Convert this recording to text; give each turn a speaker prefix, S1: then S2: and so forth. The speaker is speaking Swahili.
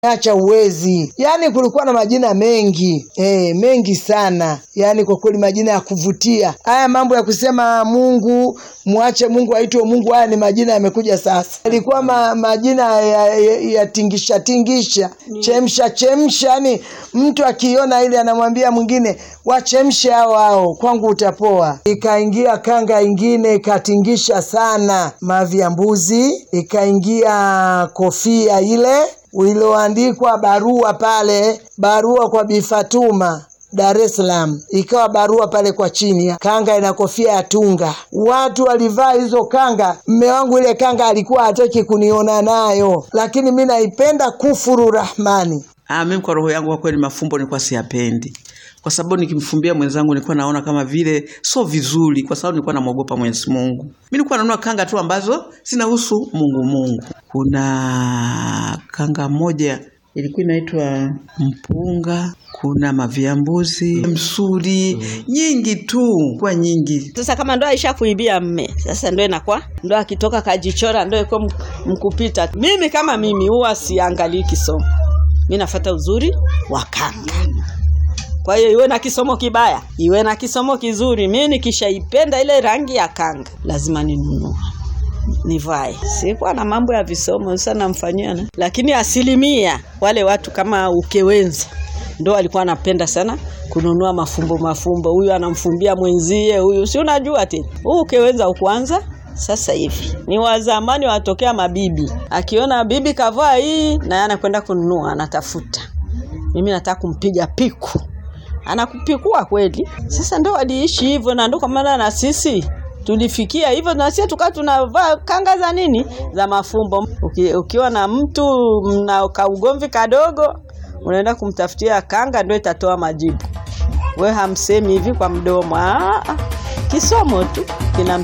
S1: acha uwezi. Yaani kulikuwa na majina mengi e, mengi sana, yaani kwa kweli majina ya kuvutia. Haya mambo ya kusema Mungu mwache Mungu aitwe Mungu, haya ni majina yamekuja sasa. Ilikuwa ma, majina ya, ya, ya tingisha tingisha, chemsha chemsha, yani mtu akiona ile anamwambia mwingine wachemshe hao hao, kwangu utapoa. Ikaingia kanga ingine ikatingisha sana, mavi ya mbuzi, ikaingia kofia ile iliyoandikwa barua pale, barua kwa Bi Fatuma Dar es Salaam, ikawa barua pale kwa chini, kanga ina kofia ya tunga. Watu walivaa hizo kanga. Mme wangu ile kanga alikuwa hataki kuniona nayo, lakini mi naipenda kufuru rahmani.
S2: Ah, mimi kwa roho yangu kwa kweli mafumbo nilikuwa siyapendi, kwa sababu nikimfumbia mwenzangu nilikuwa naona kama vile sio vizuri, kwa sababu nilikuwa namwogopa Mwenyezi Mungu. Mimi nilikuwa nanunua kanga tu ambazo zinahusu Mungu Mungu. Kuna kanga moja ilikuwa inaitwa mpunga, kuna maviambuzi, msuri, nyingi tu, kwa nyingi.
S3: Sasa kama ndo aisha kuibia mme, sasa ndo inakuwa ndo akitoka kajichora ndo iko mkupita. Mimi kama mimi huwa siangalii kisomo, mi nafata uzuri wa kanga. Kwa hiyo iwe na kisomo kibaya, iwe na kisomo kizuri, mi nikishaipenda ile rangi ya kanga lazima ninunue nivae. Sikuwa na mambo ya visomo sasa namfanyia na. Lakini asilimia wale watu kama ukewenza ndo walikuwa anapenda sana kununua mafumbo mafumbo, huyu anamfumbia mwenzie huyu, si unajua tena huu ukewenza ukuanza sasa hivi ni wa zamani, watokea mabibi. Akiona bibi kavaa hii, naye anakwenda kununua, anatafuta, mimi nataka kumpiga piku, anakupikua kweli. Sasa ndo waliishi hivyo, na ndo kwa maana na sisi tulifikia hivyo na sisi tukawa tunavaa kanga za nini za mafumbo. Uki, ukiwa na mtu mna kaugomvi kadogo, unaenda kumtafutia kanga, ndio itatoa majibu. We hamsemi hivi kwa mdomo, ah, kisomo tu kina